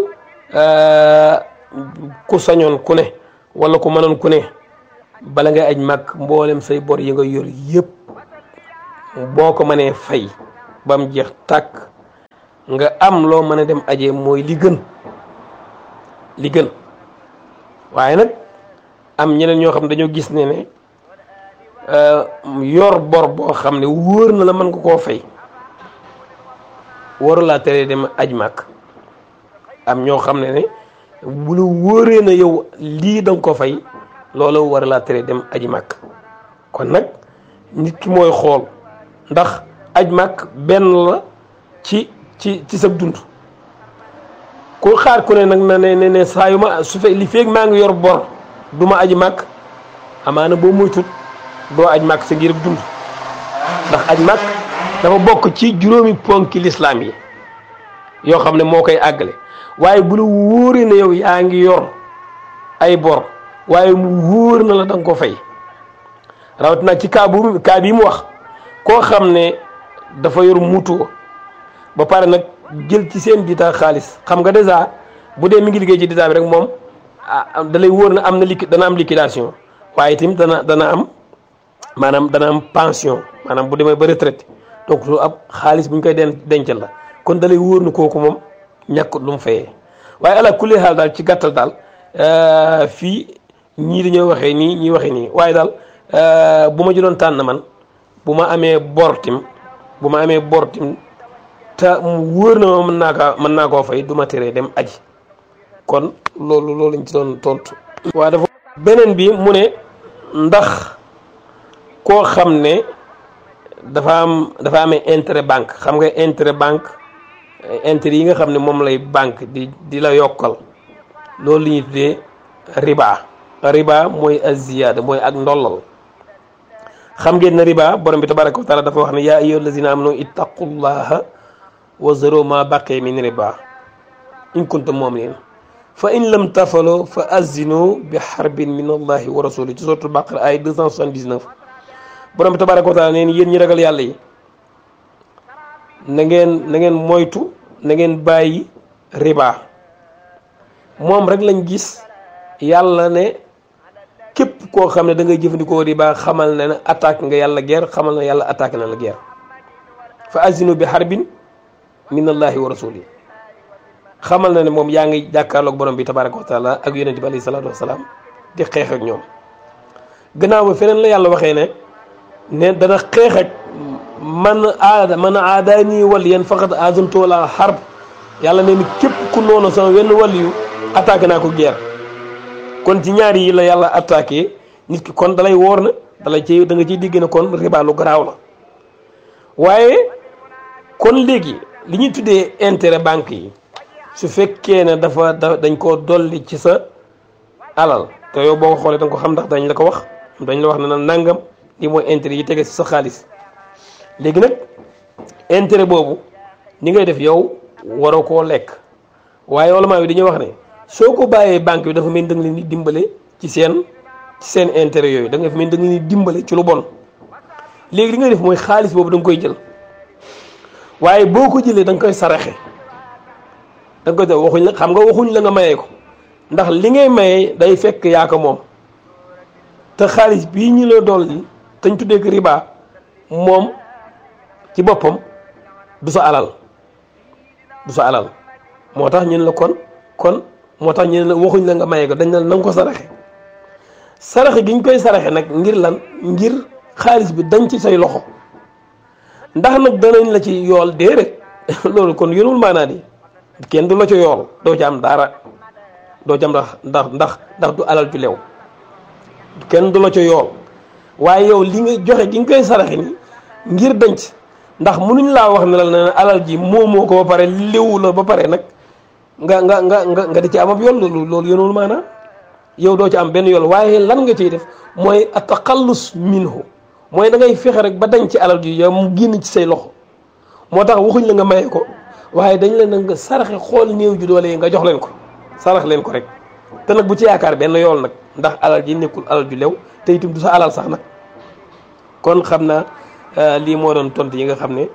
ku sañoon ku ne wala ku mënoon ku ne bala ngay aj màkk mboolem say bor yi nga yor yëpp boo ko mënee fay ba mu jeex tàkk nga am loo mën a dem aje mooy li gën li gën waaye nag am ñeneen ñoo xam dañoo gis ne ne yor bor boo xam ne wóor na la mën nga koo fay waru laa teree dem aj màkk am ñoo xam ne ne bu la wóoree na yow lii danga ko fay loolu war laa tere dem aji màkk kon nag nit ki mooy xool ndax aj màkk benn la ci ci ci sa dund ku xaar ku ne nag na ne ne saa yu ma su fe li feeg maa ngi yor bor du ma aji màkk amaana boo moytut doo aj màkk sa ngir dund ndax aj màkk dafa bokk ci juróomi ponki lislaam yi yoo xam ne moo koy àggale waaye bu la wóoree ne yow yaa ngi yor ay bor waaye mu wóor na la da nga ko fay rawatina ci kaa bu kaa bii mu wax koo xam ne dafa yor mutuo ba pare nag jël ci seen dita xaalis xam nga dèjà bu dee mi ngi liggéey ci dita bi rek moom ah da lay wóor na am na liqui dana am liquidation waaye itam dana dana am maanaam dana am pension maanaam bu demee ba retraite donc lu ab xaalis bu ñu koy den dencal la kon da lay wóor na kooku moom ñàkkut lu mu fayee waaye ala kulli xaal daal ci gàttal daal fii ñii dañoo waxee nii ñii waxee nii waaye daal bu ma jëloon tànn man bu ma amee bortim bu ma amee bortim te mu wóor na ma mën naa kaa mën naa koo fay du ma teree dem aji kon loolu loolu lañ ci doon tontu. waaye dafa beneen bi mu ne ndax koo xam ne dafa am dafa amee intérêt banque xam nga intérêt banque intérêt yi nga xam ne moom lay banque di di la yokkal loolu li ñuy tuddee riba riba mooy aziyada mooy ak ndollal xam ngeen ne riba borom bi tabaraka wa taala dafa wax ne yaa ayyuha allazina amanu ittaqullaha wa zaru ma baqiya min riba in kuntum mu'minin fa in lam tafalo fa azinu bi xarbin min allahi wa rasuli ci suratul baqara ay 279 borom bi tabaraka wa taala neen yéen ñi ragal yàlla yi na ngeen na ngeen moytu na ngeen bàyyi riba moom rek lañ gis yàlla ne képp koo xam ne da ngay jëfandikoo riba xamal ne ne attaque nga yàlla guerre xamal ne yàlla attaque na la guerre fa azinu bi xarbin min allahi wa rasuli xamal na ne moom yaa ngi jàkkaarloog borom bi tabaraka wa taala ak yonente bi alayhi salaatu wasalaam di xeex ak ñoom gannaaw ba feneen la yàlla waxee ne ne dana xeex ak man aada man aada nii wal yéen faqat azantu wala xarb yàlla ne ni képp ku noonu sama wenn wàllu attaqué naa ko guerre kon ci ñaari yi la yàlla attaqué nit ki kon dalay wóor na dalay ci da nga ciy digg ne kon riba lu garaaw la waaye kon léegi li ñuy tuddee intérêt banque yi su fekkee ne dafa da dañ koo dolli ci sa alal te yow boo ko xoolee da nga ko xam ndax dañ la ko wax dañ la wax ne na nangam li mooy intérêt yi tege ci sa xaalis léegi nag intérêt boobu ni ngay def yow waroo koo lekk waaye wala bi dañuy wax ne soo ko bàyyee banque bi dafa mel ni da nga leen di dimbale ci seen ci seen intérêt yooyu da nga mel ni da nga leen di dimbale ci lu bon léegi li ngay def mooy xaalis boobu da nga koy jël waaye boo ko jëlee da nga koy saraxe da nga koy def waxuñ la xam nga waxuñ la nga mayee ko ndax li ngay mayee day fekk yaa ko moom te xaalis bii ñu la dolli te ñu tuddee ko riba moom ci boppam du sa alal du sa alal moo tax ñun la kon kon moo tax ñu la waxuñ la nga maye ko dañ la na nga ko saraxe saraxe gi ñu koy saraxe nag ngir lan ngir xaalis bi dañ ci say loxo ndax nag danañ la ci yool déedéet loolu kon yënul maanaa di kenn du la ci yool doo ci am dara doo ci am ndax ndax ndax ndax du alal ju leew kenn du la ci yool waaye yow li nga joxe gi nga koy saraxe ni ngir denc ndax mënuñ laa wax ne la ne alal ji moomoo ko ba pare léwu la ba pare nag nga nga nga nga nga di ci am ab yool loolu loolu yënul maanaa yow doo ci am benn yool waaye lan nga ciy def mooy ataqallus minhu mooy da ngay fexe rek ba dañ ci alal ji yow mu génn ci say loxo moo tax waxuñ la nga maye ko waaye dañ leen nag nga saraxe xool néew ju doole yi nga jox leen ko sarax leen ko rek te nag bu ci yaakaar benn yool nag ndax alal ji nekkul alal ju lew te itam du sa alal sax nag kon xam naa lii moo doon tontu yi nga xam ne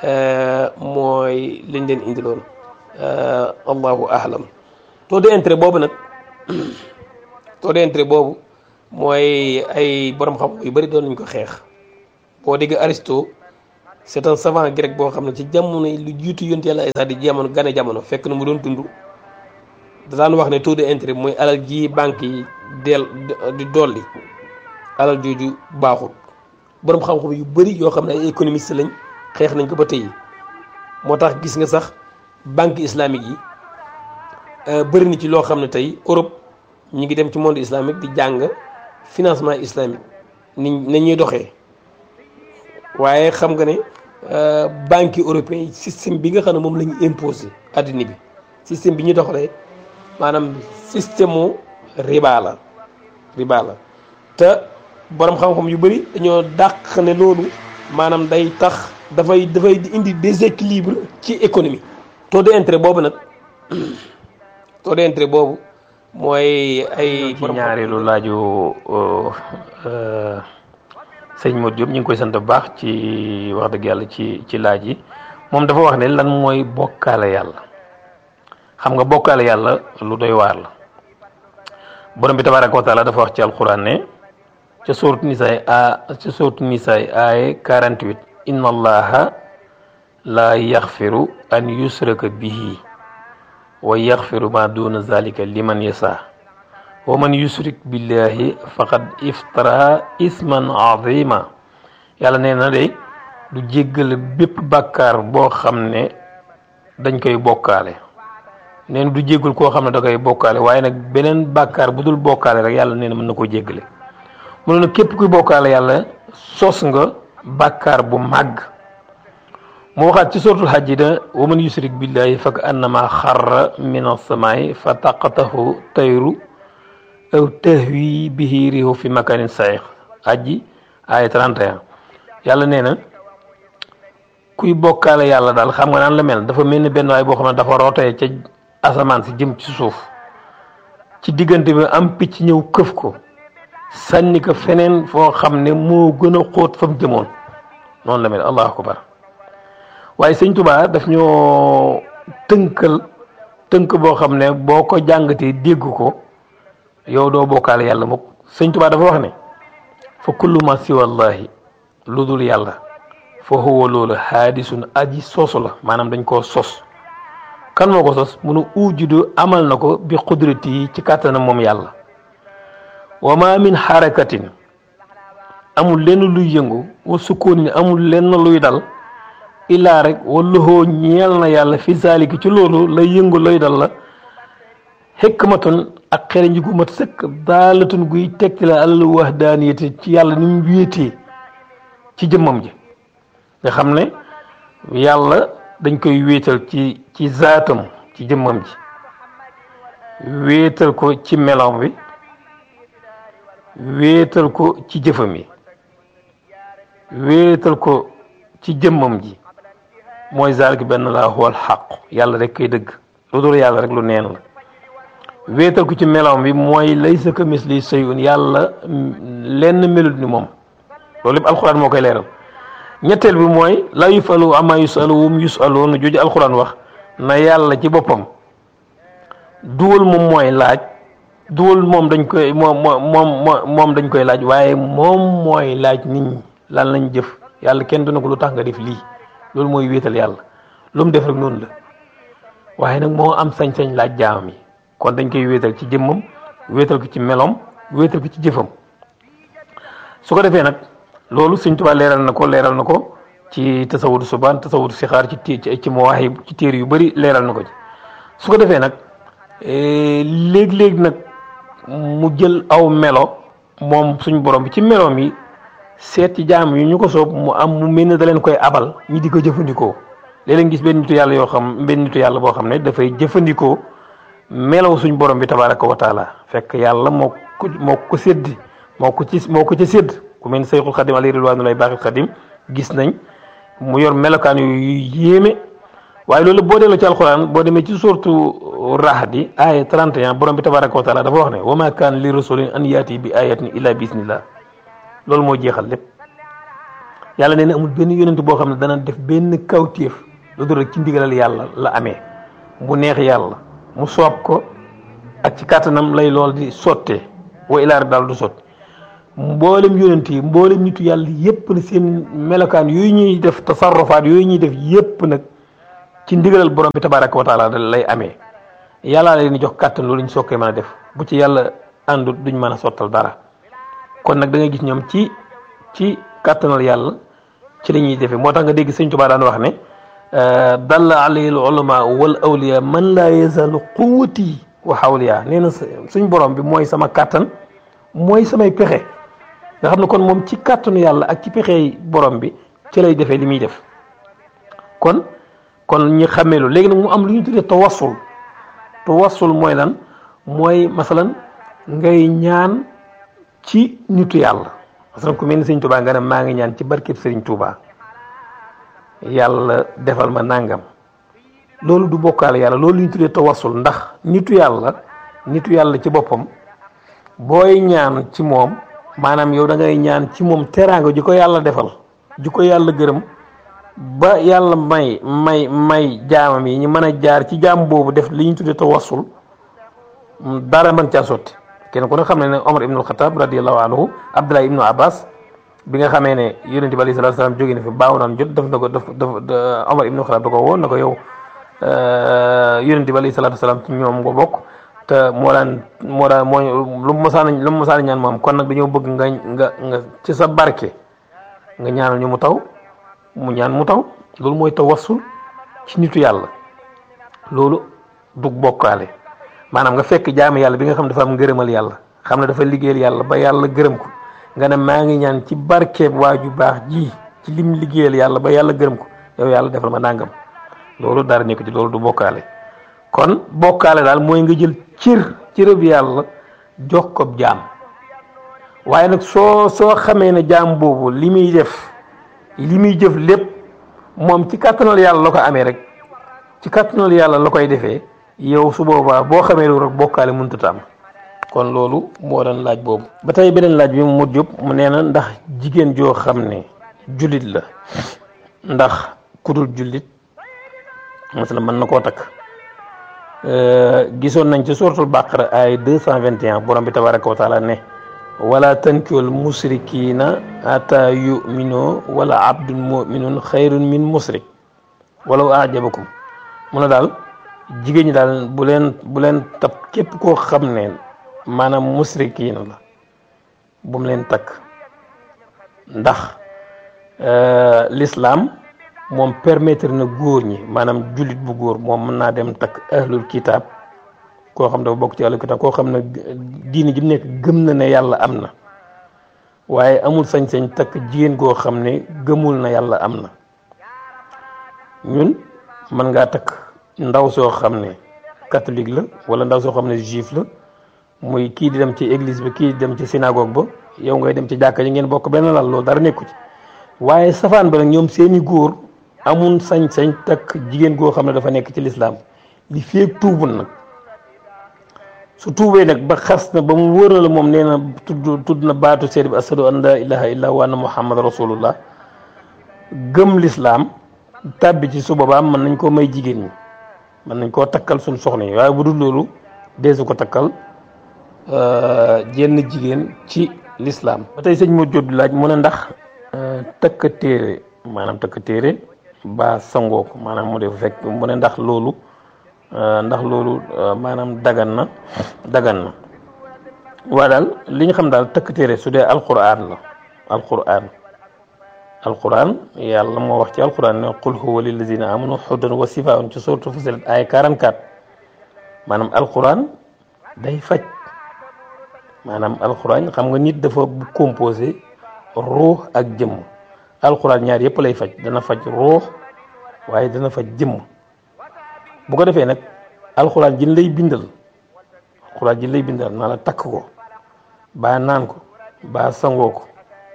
mooy liñ leen indiloon allahu ahlam taux d'intérêt boobu nag taux d'intérêt boobu mooy ay borom xam yu bëri doon nañ ko xeex boo dégg Aristote c'est un savant grec boo xam ne ci jamono lu jiitu yonent yàlla Isaa di jamono gane jamono fekk na mu doon dund da daan wax ne taux d'intérêt mooy alal ji banque yi del di dolli alal jooju baaxul borom xam-xam yu bëri yoo xam ne ay économiste lañ xeex nañ ko ba tey moo tax gis nga sax banque islamique yi bëri na ci loo xam ne tey Europe ñu ngi dem ci monde islamique di jàng financement islamique ni na ñuy doxee waaye xam nga ne banque européen yi système bi nga xam ne moom la ñu imposé addina bi système bi ñu doxalee maanaam système mu riba la riba la te borom xam-xam yu bëri dañoo dàq ne loolu maanaam day tax dafay dafay indi déséquilibre ci économie taux d'intérêt boobu nag taux d'intérêt boobu mooy ay ci ñaareelu laaju sëñ Modou Diop ñu ngi koy sant bu baax ci wax dëgg yàlla ci ci laaj yi moom dafa wax ne lan mooy bokkaale yàlla xam nga bokkaale yàlla lu doy waar la borom bi tabaraka wa taala dafa wax ci alquran ne ca sourate nisaay a ca sourate nisaay aaye 48 inna allaha la yaxfiru an yusraka bihi wa yaxfiru ma duna zalika liman yasa wa man yusrik billahi faqad iftara isman azima yàlla nee na de du jéggale bépp bàkkaar boo xam ne dañ koy bokkaale nee na du jéggul koo xam ne da koy bokkaale waaye nag beneen bàkkaar bu dul bokkaale rek yàlla nee na mën na koo jéggale mu ne nag képp kuy bokkaale yàlla sos nga bàkkaar bu màgg mu waxaat ci suratul hajji da wa man yusrik billahi fak annama xarra min asamaay fa taqatahu tayru aw tahwi bihi rihu fi makanin sayiq ajji aaya 31 yàlla nee na kuy bokkaale yàlla daal xam nga naan la mel dafa mel ni benn waay boo xam ne dafa rootee ca asamaan si jëm ci suuf ci diggante bi am picc ñëw këf ko sànni ko feneen foo xam ne moo gën a xóot fa mu jëmoon noonu la mel allahu akbar waaye sëñ Tuubaa daf ñoo tënkal tënk boo xam ne boo ko jàngatee dégg ko yow doo bokkaale yàlla mukk sëñ Tuubaa dafa wax ne fa kullu ma siwallahi lu dul yàlla fa huwa loolu haadisun aji sosu la maanaam dañ koo sos kan moo ko sos munu ujudu amal na ko bi qudrati yi ci kàttanam moom yàlla wa ma min xarakatin amul lenn luy yëngu wa sukoonin amul lenn luy dal illaa rek wallohoo ñeel na yàlla fi zalika ci loolu lay yëngu lay dal la xikmatun ak xereñ gu mat sëkk daalatun guy tegti la alal wahdaaniyati ci yàlla ni mu wéetee ci jëmmam ji nga xam ne yàlla dañ koy wéetal ci ci zaatam ci jëmmam ji wéetal ko ci meloom bi wéetal ko ci jëfam yi wéetal ko ci jëmmam ji mooy zalik benn laa xool xaq yàlla rek koy dëgg lu dul yàlla rek lu neen la wéetal ko ci meloom bi mooy laysa ka misli shay'un yàlla lenn melut ni moom loolu lépp alxuraan moo koy leeral ñetteel bi mooy la yufalu ama yusalu wum yusaluun jooju alxuraan wax na yàlla ci boppam duwal moom mooy laaj duwal moom dañ koy moom moom moom dañ koy laaj waaye moom mooy laaj nit ñi lan lañ jëf yàlla kenn duna ko lu tax nga def lii loolu mooy wéetal yàlla lu mu def rek noonu la waaye nag moo am sañ-sañ laaj jaamam yi kon dañ koy wéetal ci jëmmam wéetal ko ci melom wéetal ko ci jëfam su ko defee nag loolu Sëñ Tuubaa leeral na ko leeral na ko ci tasawudu subaan tasawudu sixaar ci ci ci mawaahib ci téere yu bëri leeral na ko ci su ko defee nag léeg-léeg nag mu jël aw melo moom suñ borom bi ci meloom yi seet ci jaam yi ñu ko soob mu am mu mel ne da leen koy abal ñi di ko jëfandikoo léeg-léeg gis benn nitu yàlla yoo xam benn nitu yàlla boo xam ne dafay jëfandikoo melaw suñ borom bi tabaraka wa taala fekk yàlla moo ko moo ko sédd moo ko ci moo ko ci sédd ku mel ni Sayxul Xadim alayhi ridwaanu lay baaxil Xadim gis nañ mu yor melokaan yu yéeme waaye loolu boo delloo ci alxuraan boo demee ci suurtu Rahdi aaya 31 borom bi tabaraka wa taala dafa wax ne wa ma kaan li rasulin an yaati bi ayatin illa bi isnillah loolu moo jeexal lépp yàlla nee na amul benn yonent boo xam ne dana def benn kawtéef lu dul rek ci ndigalal yàlla la amee bu neex yàlla mu soob ko ak ci kàttanam lay lool di sottee wa ilaar daal du sotti mboolem yonent yi mboolem nitu yàlla yépp na seen melokaan yooyu ñuy def tasarrufaat yooyu ñuy def yépp nag ci ndigalal borom bi tabaraka wa taala lay amee yàllaa leen di jox kàttan loolu ñu sokkee mën a def bu ci yàlla àndut duñ mën a sottal dara kon nag da ngay gis ñoom ci ci kàttanal yàlla ci la ñuy defee moo tax nga dégg sëñ Tuubaa daan wax ne dalla alayhi al ulama wal awliya man laa yazalu quwwati wa hawliya nee na suñ borom bi mooy sama kàttan mooy samay pexe nga xam ne kon moom ci kàttanu yàlla ak ci pexe borom bi ci lay defee li muy def kon kon ñi xamee lu léegi nag mu am lu ñu tuddee tawassul tawassul mooy lan mooy masalan ngay ñaan ci nitu yàlla masalan ku mel ni sëñ Touba nga ne maa ngi ñaan ci barkeb sëriñ Touba yàlla defal ma nàngam loolu du bokkaale yàlla loolu ñu tuddee tawassul ndax nitu yàlla nitu yàlla ci boppam booy ñaan ci moom maanaam yow da ngay ñaan ci moom teraanga ji ko yàlla defal ji ko yàlla gërëm ba yàlla may may may jaamam yi ñu mën a jaar ci jaam boobu def li ñu tuddee tawassul dara mën caa sotti kenn ku ne xam ne ne Omar ibnul Xataab radiyallahu anhu Abdullah ibnu Abbas bi nga xamee ne yonent bi alayhi salaatu salaam jóge na fi baaw naan jot daf na ko daf daf Omar ibnul Xataab da ko woon na ko yow yonent bi alayhi salaatu salaam ci ñoom nga bokk te moo daan moo daan moo lu mu mosaan lu mu mosaan ñaan moom kon nag dañoo bëgg nga nga nga ci sa barke nga ñaanal ñu mu taw mu ñaan mu taw loolu mooy tawassul ci nitu yàlla loolu du bokkaale maanaam nga fekk jaami yàlla bi nga xam dafa am ngërëmal yàlla xam ne dafa liggéeyal yàlla ba yàlla gërëm ko nga ne maa ngi ñaan ci barkeeb waa ju baax ji ci lim liggéeyal yàlla ba yàlla gërëm ko yow yàlla defal ma nàngam loolu dara nekk ci loolu du bokkaale kon bokkaale daal mooy nga jël cër cërëb yàlla jox ko jaam waaye nag soo soo xamee ne jaam boobu li muy def li muy jëf lépp moom ci kàttanal yàlla la ko amee rek ci kàttanal yàlla la koy defee yow su boobaa boo xamee loolu rek bokkaale mënut a am kon loolu moo doon laaj boobu. ba tey beneen laaj bi mu mujj mu nee na ndax jigéen joo xam ne jullit la ndax kudul jullit masala mën na koo takk gisoon nañ ci suratul baqara ay deux cent vingt et un borom bi tabaraka wa taala ne. wala tankihul musrikina ata yuminu wala abdun muminun xayrun min musrik walaw ajabakum mu ne daal jigéen ñi daal bu leen bu leen tab képp koo xam ne maanaam musrikiina la bu mu leen takk ndax l'islam moom permettre na góor ñi maanaam jullit bu góor moom mën naa dem takk ahlul kitab koo xam dafa bokk ci ahlul kitab koo xam ne diini ji mu nekk gëm na ne yàlla am na waaye amul sañ-sañ takk jigéen goo xam ne gëmul na yàlla am na ñun mën ngaa takk ndaw soo xam ne catholique la wala ndaw soo xam ne juif la muy kii di dem ci église bi kii di dem ci synagogue ba yow ngay dem ci jàkka ji ngeen bokk benn lal loolu dara nekku ci waaye safaan ba nag ñoom seeni góor amul sañ-sañ takk jigéen goo xam ne dafa nekk ci lislaam li feeg tuubul nag su tuubee nag ba xas na ba mu wóor na la moom nee na tudd tudd na baatu seede bi ashadu an la ilaha illa wa anna muhammad rasulullah gëm lislaam tàbbi ci su boobaa mën nañ koo may jigéen ñi mën nañ koo takkal suñ soxna yi waaye bu dul loolu deesu ko takkal jenn jigéen ci lislaam ba tey sëñ moo jot laaj mu ne ndax takk téere maanaam takk téere ba sangoo ko maanaam mu def fekk mu ne ndax loolu ndax loolu maanaam dagan na dagan na waa daal li ñu xam daal takk téere su dee alquran la alquran alquran yàlla moo wax ci alquran ne qul huwa lillazina amanu hudan wa sifaun ci sourate Fussilat ay 44 maanaam alquran day faj maanaam alquran xam nga nit dafa composé ruux ak jëmm alquran ñaar yëpp lay faj dana faj ruux waaye dana faj jëmm bu ko defee nag alxuraan ji lay bindal alxuraan ji lay bindal naa la takk ko baa naan ko baa sangoo ko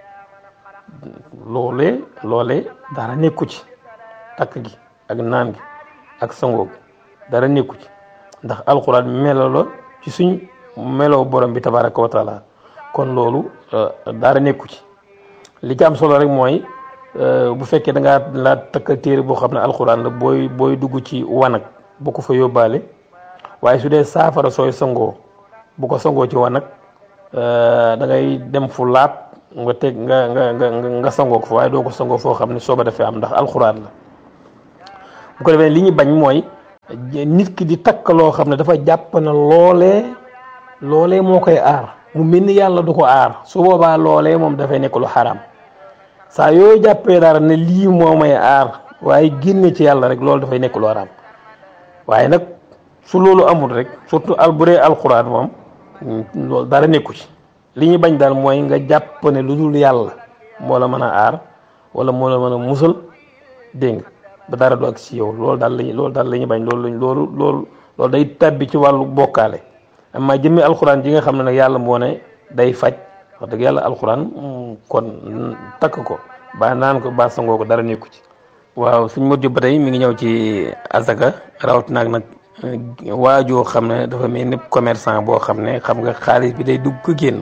loolee loolee dara nekku ci takk gi ak naan gi ak sangoo gi dara nekku ci ndax alxuraan melo la ci suñ meloo borom bi tabaraka wa taala kon loolu dara nekku ci li ci am solo rek mooy bu fekkee da ngaa laa takk téere boo xam ne alxuraan la booy booy dugg ci wanag bu ko fa yóbbaale waaye su dee saafara sooy sangoo bu ko sangoo ci wanag da ngay dem fu laab nga teg nga nga nga nga sangoo ko fa waaye doo ko sangoo foo xam ne sooba dafee am ndax alxuraan la bu ko defee li ñu bañ mooy nit ki di takk loo xam ne dafa jàpp na loolee loolee moo koy aar mu mel ni yàlla du ko aar su boobaa loolee moom dafay nekk lu xaraam saa yooyu jàppee dara ne lii moo may aar waaye génne ci yàlla rek loolu dafay nekk lu xaraam waaye nag su loolu amul rek surtout al bu dee alxuraan moom loolu dara nekku ci li ñu bañ daal mooy nga jàpp ne lu dul yàlla moo la mën a aar wala moo la mën a musal dégg nga ba dara du ak si yow loolu daal lañu loolu daal la ñu bañ loolu lañ loolu loolu loolu day tàbbi ci wàllu bokkaale amma jëmmi alxuraan ji nga xam ne nag yàlla moo ne day faj wax dëgg yàlla alxuraan kon takk ko ba naan ko ba sangoo ko dara nekku ci waaw suñ mujj ba tey mi ngi ñëw ci azaka rawat naag nag waajoo xam ne dafa mel ni commerçant boo xam ne xam nga xaalis bi day dugg ko génn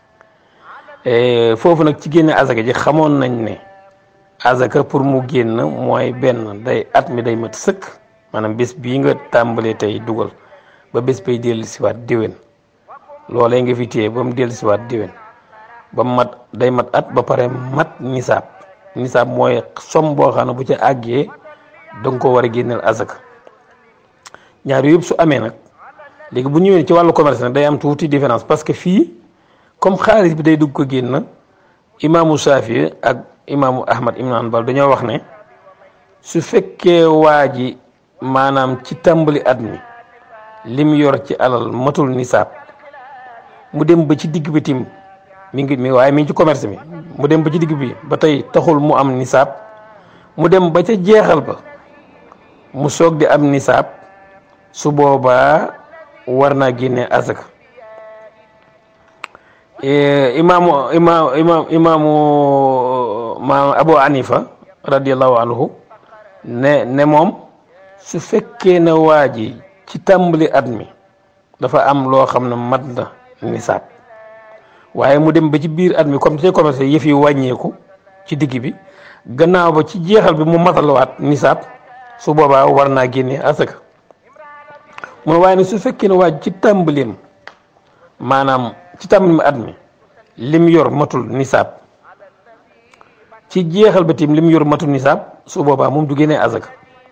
foofu nag ci génne azaka ji xamoon nañ ne azaka pour mu génn mooy benn day at mi day mat sëkk maanaam bés bii nga tàmbalee tey dugal ba bés bay dellu siwaat déwén loolee nga fi téye ba mu dellu siwaat déwén ba mat day mat at ba pare mat nisaab nisaab mooy som boo xam ne bu ca àggee danga ko war a génneel azaka ñaar yëpp su amee nag léegi bu ñëwee ci wàllu commerce nag day am tuuti différence parce que fii comme xaalis bi day dugg ko génn imaamu Saafi ak imaamu Ahmad ibn Hanbal dañoo wax ne su fekkee waa ji maanaam ci tàmbali at mi lim yor ci alal matul nisaab mu dem ba ci digg bi tim mi ngi mi waaye mi ngi ci commerce mi mu dem ba ci digg bi ba tey taxul mu am nisaab mu dem ba ca jeexal ba mu soog di am nisaab su boobaa war naa génne azaka imaamu imaam imaam imaamu maam Abu Hanifa radiallahu anhu ne ne moom su fekkee ne waa ji ci tàmbali at mi dafa am loo xam ne mat na nisaab waaye mu dem ba ci biir at mi comme te commerce yëf yi wàññeeku ci digg bi gannaaw ba ci jeexal bi mu matalwaat nisaab su boobaa war naa génne asaka mu ne waaye ne su fekkee ne waa ji ci tàmbaleem maanaam ci tàmbali at mi lim yor matul nisaab ci jeexal ba tim lim yor matul nisaab su boobaa moom du génnee azaka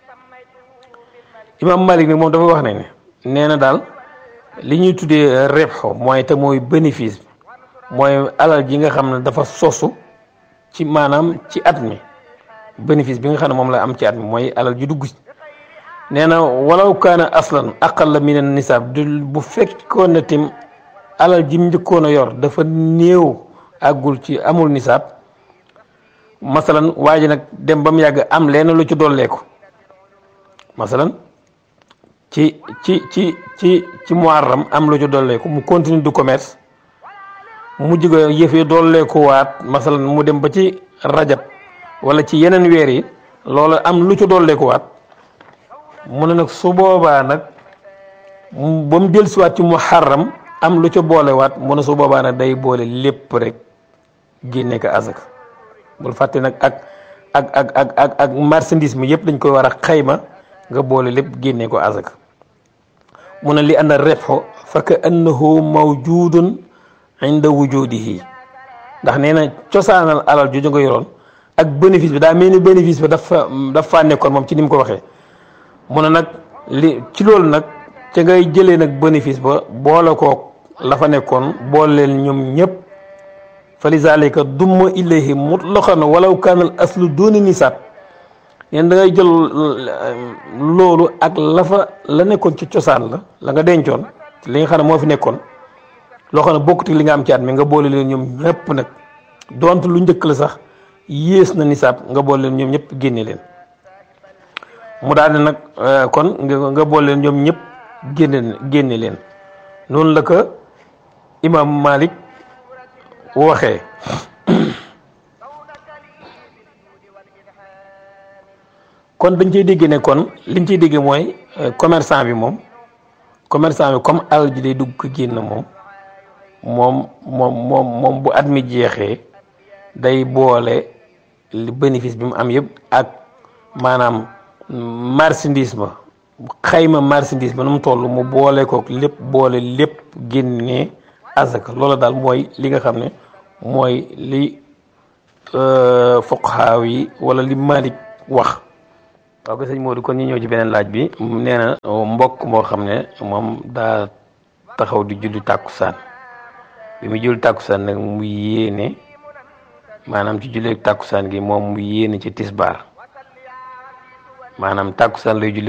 imam Malik nag moom dafa wax ne ne nee na daal li ñuy tuddee rebxo mooy te mooy bénéfice bi mooy alal ji nga xam ne dafa sosu ci maanaam ci at mi bénéfice bi nga xam ne moom la am ci at mi mooy alal ji dugg nee na walaw kaana aslan aqalla min an nisaab du bu fekkoon ne tim alal ji mu njëkkoon a yor dafa néew àggul ci amul nisaab masalan waa ji nag dem ba mu yàgg am leen lu ci dolleeku masalan ci ci ci ci ci muharram am lu ci dolleeku mu continue du commerce mu jóge yëfee dolleeku waat masalan mu dem ba ci rajab wala ci yeneen weer yi loolu am lu ci dolleeku waat mu ne nag su boobaa nag ba mu dellusiwaat ci muharram am lu ca boolewaat mu ne su boobaa nag day boole lépp rek génne ko azaka bul fàtte nag ak ak ak ak ak ak marchandise mi yëpp dañ koy war a xayma nga boole lépp génne ko azaka mu ne li anna rebxo fa ka annahu mawjudun inda wujudihi ndax nee na cosaanal alal jooju nga yoroon ak bénéfice bi daa mel ni bénéfice bi dafa dafa nekkoon moom ci ni mu ko waxee mu ne nag li ci loolu nag ca ngay jëlee nag bénéfice ba boole kook la fa nekkoon boole leen ñoom ñëpp fa li zalika dumma ilayhi mutlaqan walaw kaana al aslu dooni nisaab neen da ngay jël loolu ak la fa la nekkoon ci cosaan la la nga dencoon li nga xam ne moo fi nekkoon loo xam ne bokkut li nga am ci at mi nga boole leen ñoom ñëpp nag donte lu njëkk la sax yées na nisaab nga boole leen ñoom ñëpp génne leen mu daal ne nag kon nga boole leen ñoom ñëpp génne génne leen noonu la ko imam Malik waxee kon dañ ciy dégg ne kon liñ ciy dégg mooy commerçant bi moom commerçant bi comme alal ji day dugg ko génn moom moom moom moom moom bu at mi jeexee day boole li bénéfice bi mu am yëpp ak maanaam marchandise ma xayma marchandise ba nu mu toll mu boole ko lépp boole lépp génnee azaka loola daal mooy li nga xam ne mooy li fuqahaa yi wala li Malik wax waaw ko sëñ Modou kon ñu ñëw ci beneen laaj bi nee na mbokk moo xam ne moom daa taxaw di julli tàkkusaan bi mu julli tàkkusaan nag mu yéene maanaam ci julli tàkkusaan gi moom mu yéene ci tisbaar maanaam tàkkusaan lay julli